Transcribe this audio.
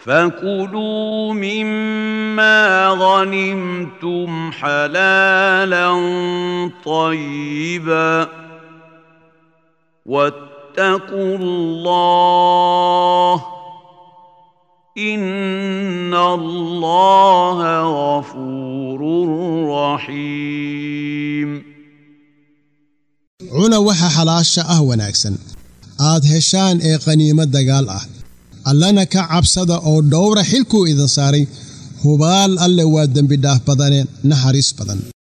فكلوا مما غنمتم حلالا طيبا واتقوا الله ان الله غفور رحيم cuna waxa xalaasha ah wanaagsan aad heshaan ee qaniimo dagaal ah allana ka cabsada oo dhowra xilkuu idin saaray hubaal alle waa dembidhaaf badanee naxariis badan